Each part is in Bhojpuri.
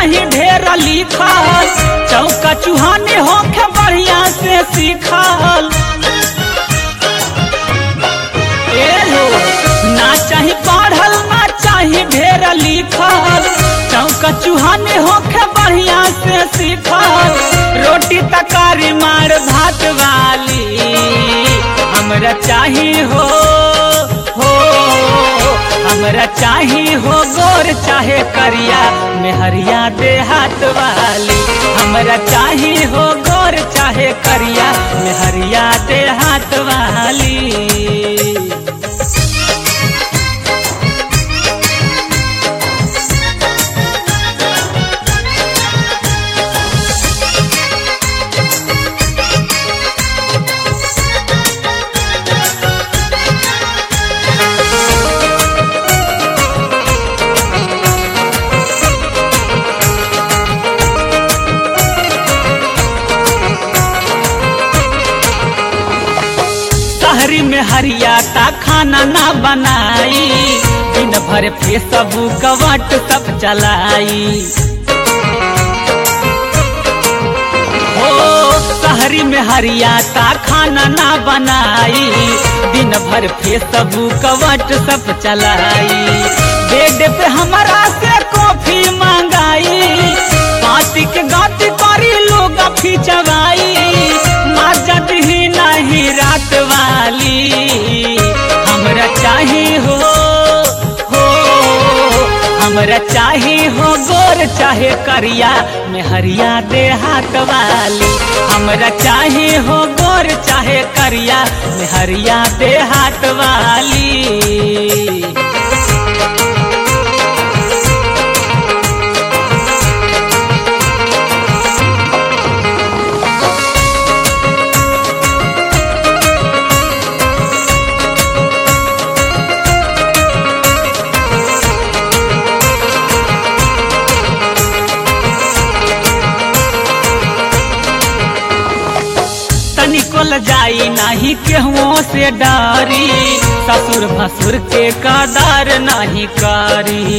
चाही ढेर लिखल चौका चूहाने होके बढ़िया से सीखल ए हो ना चाही पढ़ल ना चाही ढेर लिखल चौका चूहाने होके बढ़िया से सीखल रोटी तकारी मार भात वाली हमरा चाही हो हो हमरा चाही हो गोर चाहे करिया मेहरिया दे हाथ वाली हमरा चाही हो गोर चाहे करिया मेहरिया दे हाथ वाली शहरी में हरियाता खाना ना बनाई दिन भर फेसबुक व्हाट्सअप चलाई हो शहरी में हरियाता खाना ना बनाई दिन भर फेसबुक व्हाट्सअप चलाई बेड पे हमारा से कॉफी मंगाई पाती के गाती करी लोग खिंचवाई मजद ही नहीं रात वाली हमरा चाही हो हो हमरा चाही हो गोर चाहे करिया मेहरिया दे हाथ वाली हमरा चाही हो गोर चाहे करिया मेहरिया दे हाथ वाली तनिको ल जाई नाही केहुओ से डारी ससुर भसुर के कदर नहीं करी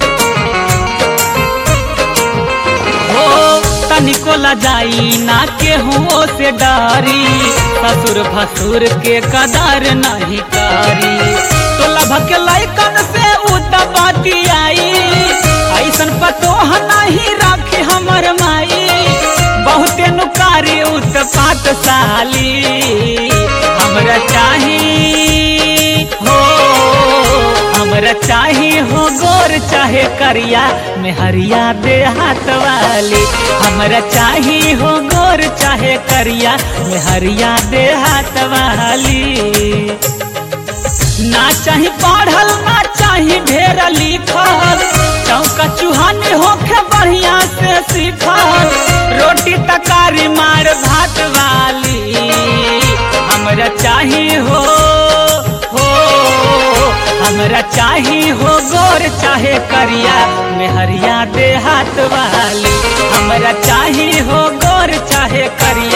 हो तनिको ल जाई ना केहुओ से डारी ससुर भसुर के कदर नहीं करी तो लभक लैकन से उतपाती आई ऐसन पतो नहीं राखी हमर माई बहुते नुकारी उत्पात साली हमरा चाही हो हमरा चाही हो गोर चाहे करिया मेहरिया दे हाथ वाली हमरा चाही हो गोर चाहे करिया मेहरिया दे हाथ वाली ना चाही पढ़ल ना चाही ढेर लिखल चौका चूहाने होके बढ़िया से सीखल रोटी तकारी मार भात वाली हमरा चाही हो हो हमरा चाही हो गोर चाहे करिया मेहरिया दे हाथ वाली हमरा चाही हो गोर चाहे करिया